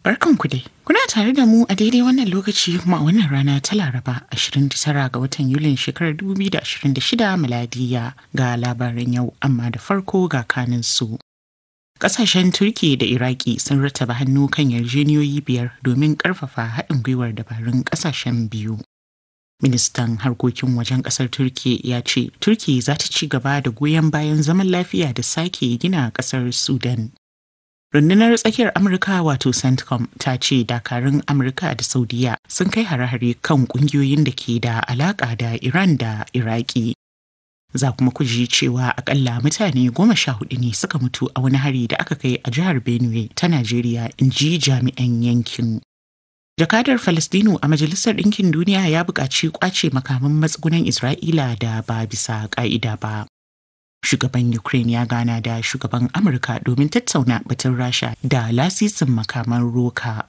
Barkanku dai. Kuna tare da mu a daidai wannan lokaci kuma a wannan rana ta Laraba 29 ga watan Yulin shekarar 2026 miladiya ga labaran yau amma da farko ga kanin su. Ƙasashen Turki da Iraki sun rattaba hannu kan yarjeniyoyi biyar domin ƙarfafa haɗin gwiwar dabarun ƙasashen biyu. Ministan harkokin wajen ƙasar Turki ya ce Turki za ta ci gaba da goyon bayan zaman lafiya da sake gina ƙasar Sudan. rundunar tsakiyar amurka wato centcom ta ce dakarun amurka da saudiya sun kai hare-hare kan kungiyoyin da ke da alaka da iran da iraki za kuma ku ji cewa akalla mutane goma sha hudu ne suka mutu a wani hari da aka kai a jihar benue ta najeriya in ji jami'an yankin jakadar falastinu a majalisar ɗinkin duniya ya buƙaci kwace makaman matsugunan isra'ila da ba bisa ƙa'ida ba shugaban ukraine ya gana da shugaban amurka domin tattauna batun rasha da lasisin makaman roka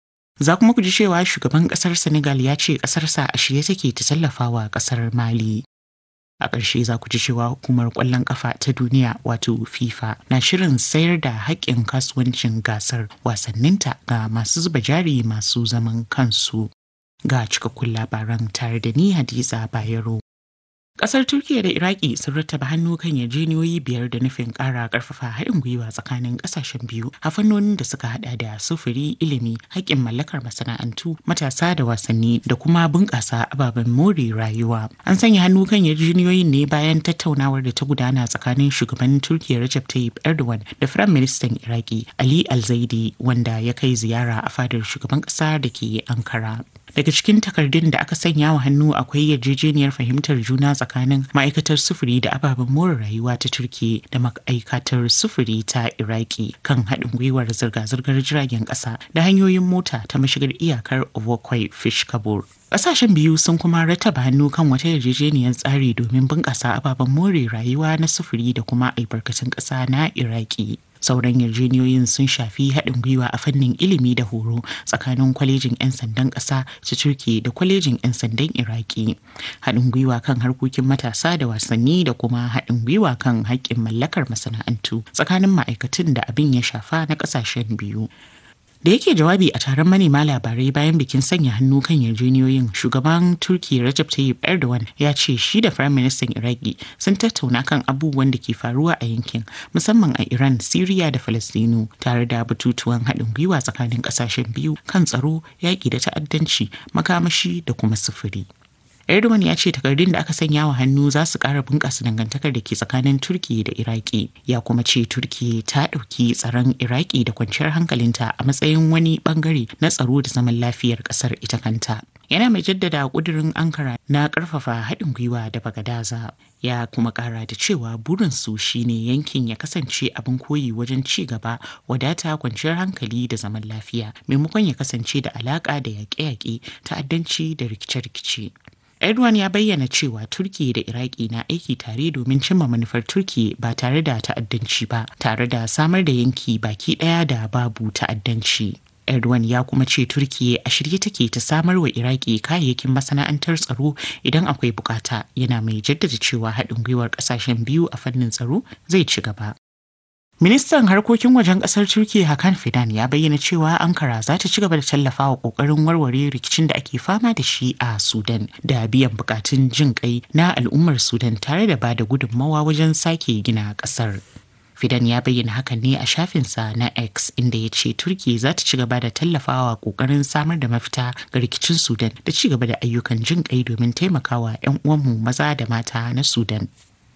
za kuma ku ji cewa shugaban kasar senegal ya ce kasarsa a shirye take ta tallafawa kasar mali a ƙarshe za ku ji cewa hukumar ƙwallon ƙafa ta duniya wato fifa na shirin sayar da haƙƙin kasuwancin gasar wasanninta ga masu zuba jari masu zaman kansu ga cikakkun labaran tare da ni hadiza bayero Kasar Turkiyya da Iraki sun rattaba hannu kan yarjejeniyoyi biyar da nufin ƙara ƙarfafa haɗin gwiwa tsakanin ƙasashen biyu a fannonin da suka haɗa da sufuri, ilimi, haƙƙin mallakar masana'antu, matasa da wasanni da kuma bunƙasa ababen more rayuwa. An sanya hannu kan yarjejeniyoyin ne bayan tattaunawar da ta gudana tsakanin shugaban Turkiyya Recep Tayyip Erdogan da Firayim Ministan Iraki Ali Al-Zaidi wanda ya kai ziyara a fadar shugaban ƙasa da ke Ankara. daga cikin takardun da aka sanya wa hannu akwai yarjejeniyar fahimtar juna tsakanin ma'aikatar sufuri da ababen more rayuwa ta turki da ma'aikatar sufuri ta iraki kan haɗin gwiwar zirga-zirgar jiragen ƙasa da hanyoyin mota ta mashigar iyakar ovokwai fish kabur Ƙasashen biyu sun kuma rattaba hannu kan wata yarjejeniyar tsari domin bunƙasa ababen more rayuwa na sufuri da kuma albarkatun ƙasa na iraki sauran yarjeniyoyin sun shafi haɗin gwiwa a fannin ilimi da horo tsakanin kwalejin 'yan sandan ƙasa ta turki da kwalejin 'yan sandan iraki haɗin gwiwa kan harkokin matasa da wasanni da kuma haɗin gwiwa kan haƙƙin mallakar masana'antu tsakanin ma'aikatan da abin ya shafa na ƙasashen biyu da yake jawabi a taron manema labarai bayan bikin sanya hannu kan yarjeniyoyin shugaban turki Recep Tayyip Erdogan ya ce shi da firayim ministan Iraki sun tattauna kan abubuwan da ke faruwa a yankin musamman a Iran, Siriya da Falastinu tare da batutuwan haɗin gwiwa tsakanin ƙasashen biyu kan tsaro, yaƙi da ta'addanci, makamashi da kuma sufuri. Erdogan ya ce takardun da aka sanya wa hannu za su ƙara bunƙasa dangantakar da ke tsakanin Turki da Iraki. Ya kuma ce Turki ta ɗauki tsaron Iraki da kwanciyar hankalinta a matsayin wani ɓangare na tsaro da zaman lafiyar ƙasar ita kanta. Yana mai jaddada ƙudurin Ankara na ƙarfafa haɗin gwiwa da Bagadaza. Ya kuma ƙara da cewa burinsu shine yankin ya kasance abin koyi wajen ci gaba, wadata, kwanciyar hankali da zaman lafiya, maimakon ya kasance da alaƙa da yaƙe-yaƙe, ta'addanci da rikice-rikice. Erdogan ya bayyana cewa Turki da Iraki na aiki tare domin cimma manufar Turki ba tare da ta'addanci ba, tare da samar da yanki baki ɗaya da babu ta'addanci. Erdogan ya kuma ce Turki a shirye take ta samar wa Iraki kayayyakin masana'antar tsaro idan akwai bukata yana mai jaddada cewa haɗin gwiwar ƙasashen biyu a fannin tsaro zai ci gaba. Ministan harkokin wajen kasar Turkiyya Hakan Fidan ya bayyana cewa Ankara za ta ci gaba da tallafawa kokarin warware rikicin da ake fama da shi a Sudan da biyan bukatun jin kai na al'ummar Sudan tare da bada gudunmawa wajen sake gina kasar. Fidan ya bayyana hakan ne a shafinsa na X inda ya ce Turki za ta ci gaba da tallafawa kokarin samar da mafita ga rikicin Sudan da ci gaba da ayyukan jin kai domin taimakawa 'yan uwanmu maza da mata na Sudan.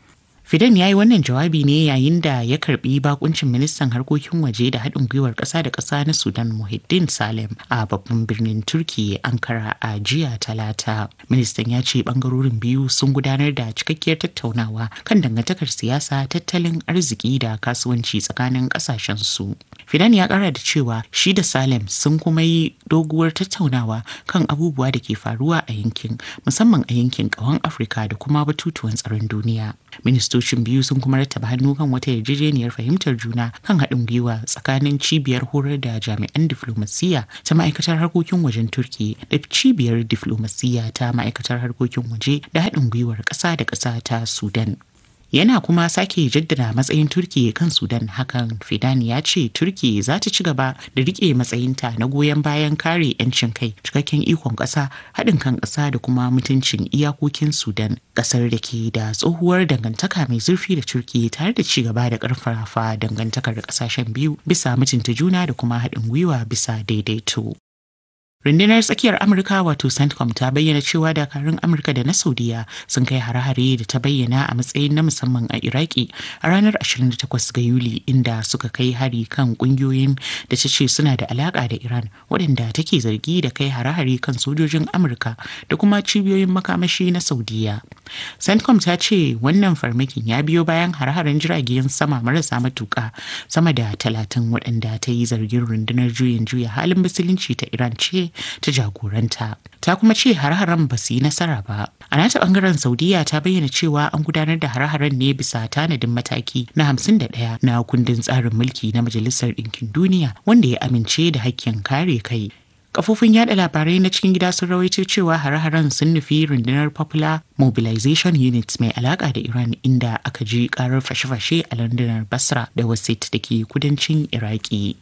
Fidan ya yi wannan jawabi ne yayin da ya karbi bakuncin ministan harkokin waje da haɗin gwiwar ƙasa da ƙasa na Sudan Muhiddin Salem a babban birnin Turki Ankara a jiya talata. Ministan ya ce ɓangarorin biyu sun gudanar da cikakkiyar tattaunawa kan dangantakar siyasa, tattalin arziki da kasuwanci tsakanin ƙasashen su. Fidan ya ƙara da cewa shi da Salem sun kuma yi doguwar tattaunawa kan abubuwa da ke faruwa a yankin musamman a yankin ƙawan Afirka da kuma batutuwan tsaron duniya. ministocin biyu sun kuma rattaba hannu kan wata yarjejeniyar fahimtar juna kan haɗin gwiwa tsakanin cibiyar horar da jami'an diflomasiyya ta ma'aikatar harkokin wajen turki da cibiyar diflomasiyya ta ma'aikatar harkokin waje da haɗin gwiwar ƙasa da ƙasa ta sudan yana kuma sake jaddada matsayin turki kan sudan hakan fidan ya ce turki za ta ci gaba da rike matsayinta na goyon bayan kare 'yancin kai cikakken ikon ƙasa haɗin kan ƙasa da kuma mutuncin iyakokin sudan ƙasar da ke da tsohuwar dangantaka mai zurfi da turki tare da ci gaba da ƙarfafa dangantakar ƙasashen biyu bisa mutunta juna da kuma haɗin gwiwa bisa daidaito Rundunar tsakiyar Amurka wato CENTCOM ta bayyana cewa dakarun Amurka da na Saudiya sun kai hare-hare da ta bayyana a matsayin na musamman a Iraki a ranar 28 ga Yuli inda suka kai hari kan kungiyoyin da ta ce suna da alaka da Iran waɗanda take zargi da kai hare-hare kan sojojin Amurka da kuma cibiyoyin makamashi na Saudiya. CENTCOM ta ce wannan farmakin ya biyo bayan hare-haren jiragen sama marasa matuƙa sama da talatin waɗanda ta yi zargin rundunar juyin juya halin musulunci ta Iran ce ta jagoranta ta kuma ce har-haren ba su yi nasara ba a nata bangaren saudiya ta bayyana cewa an gudanar da har-haren ne bisa tanadin mataki na 51 na kundin tsarin mulki na majalisar ɗinkin duniya wanda ya amince da hakkin kare kai kafofin yada labarai na cikin gida sun rawaito cewa hare-haren sun nufi rundunar popular mobilization unit mai alaka da iran inda aka ji karar fashe-fashe a landunar basra da wasit da ke kudancin iraki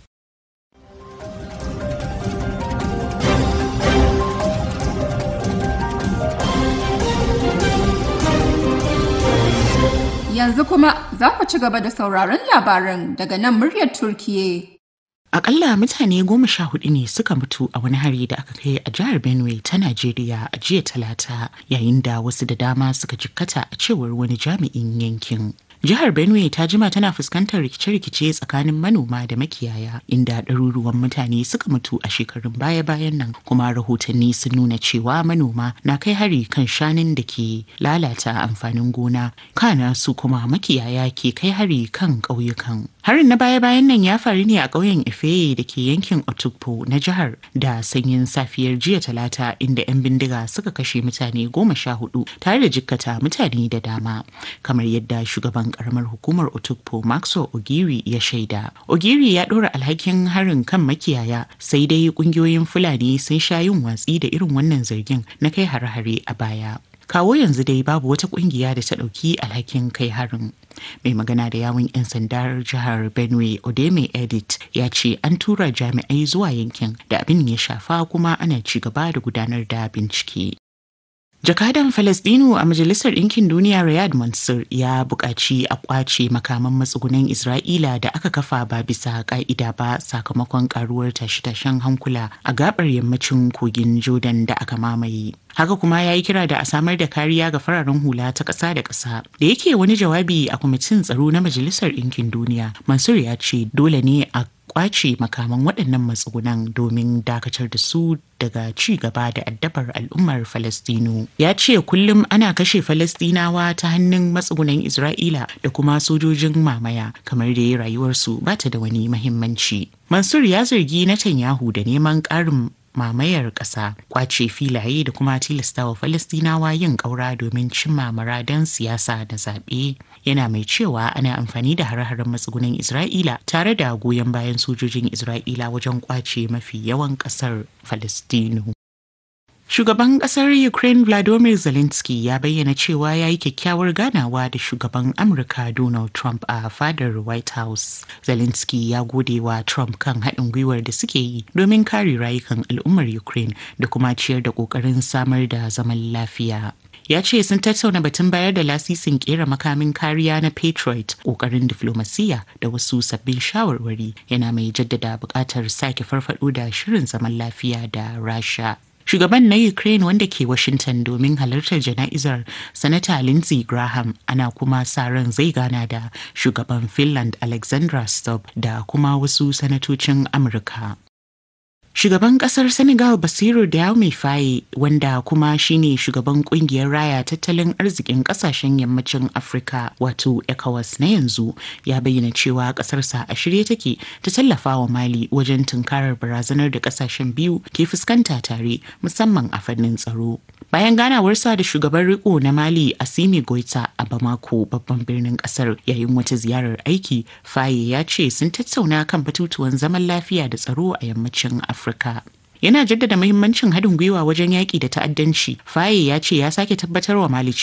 Yanzu kuma za ku ci gaba da sauraron labaran daga nan muryar Turkiye. Akalla mutane goma sha hudu ne suka mutu a wani hari da aka kai a jihar Benue ta Najeriya a jiya talata yayin da wasu da dama suka jikkata a cewar wani jami'in yankin. Jihar Benue ta jima tana fuskantar rikice-rikice tsakanin manoma da makiyaya inda ɗaruruwan mutane suka mutu a shekarun baya-bayan nan kuma rahotanni sun nuna cewa manoma na kai hari kan shanun da ke lalata amfanin gona kana su kuma makiyaya ke kai hari kan ƙauyukan. Harin na baya-bayan nan ya faru ne a ƙauyen Ifeye da ke yankin Otukpo na jihar da sanyin safiyar jiya talata inda 'yan bindiga suka kashe mutane goma sha hudu tare da jikkata mutane da dama kamar yadda shugaban karamar hukumar Otukpo Maxo Ogiri ya shaida. Ogiri ya ɗora alhakin harin kan makiyaya sai dai ƙungiyoyin Fulani sun sha yin watsi da irin wannan zargin na kai hare-hare a baya. kawo yanzu dai babu wata kungiya da ta ɗauki alhakin kai harin mai magana da yawun 'yan sandar jihar benue odeme edit ya ce an tura jami'ai zuwa yankin da abin ya shafa kuma ana ci gaba da gudanar da bincike Jakadan Falasdinu a Majalisar Ɗinkin Duniya Riyad Mansur ya buƙaci a ƙwace makaman matsugunan Isra'ila da aka kafa ba bisa ƙa'ida ba sakamakon ƙaruwar tashe-tashen hankula a gabar yammacin kogin Jordan da aka mamaye. Haka kuma ya yi kira da a samar da kariya ga fararen hula ta ƙasa da ƙasa. Da yake wani jawabi a kwamitin tsaro na Majalisar Ɗinkin Duniya, Mansur ya ce dole ne a kwace makaman waɗannan matsugunan domin dakatar da su daga ci gaba da addabar al'ummar Falastinu. Ya ce kullum ana kashe Falastinawa ta hannun matsugunan Isra'ila da kuma sojojin mamaya kamar da ya rayuwarsu ba ta da wani mahimmanci. Mansur ya zargi Netanyahu da neman ƙarin mamayar ƙasa kwace filaye da kuma tilastawa falastinawa yin ƙaura domin cimma muradan siyasa da zaɓe yana mai cewa ana amfani da hare-haren matsugunan isra'ila tare da goyon bayan sojojin isra'ila wajen kwace mafi yawan ƙasar falastinu Shugaban kasar Ukraine Vladimir Zelensky ya bayyana cewa ya yi kyakkyawar ganawa da shugaban Amurka Donald Trump a fadar White House. Zelensky ya gode wa Trump kan haɗin gwiwar da suke yi domin kare rayukan al'ummar Ukraine da kuma ciyar da ƙoƙarin samar da zaman lafiya. ya ce sun tattauna batun bayar da lasisin kera makamin kariya na patriot kokarin diflomasiyya da wasu sabbin shawarwari yana mai jaddada buƙatar sake farfado da shirin zaman lafiya da rasha Shugaban na Ukraine wanda ke Washington domin halartar jana'izar Sanata Lindsey Graham ana kuma sa ran zai gana da shugaban Finland Alexandra Stubb da kuma wasu sanatocin Amurka. Shugaban kasar Senegal Basiru Diomaye Faye wanda kuma shine shugaban kungiyar raya tattalin arzikin kasashen yammacin Afirka wato ECOWAS na yanzu ya bayyana cewa kasarsa a shirye take ta tallafa wa Mali wajen tunkarar barazanar da kasashen biyu ke fuskanta tare musamman a fannin tsaro. Bayan ganawarsa da shugaban riko na Mali Asimi Goita a Bamako babban birnin kasar yayin wata ziyarar aiki, Faye ya ce sun tattauna kan batutuwan zaman lafiya da tsaro a yammacin Afirka. Yana jaddada muhimmancin haɗin gwiwa wajen yaƙi da ta'addanci. Faye ya ce ya sake tabbatar wa Mali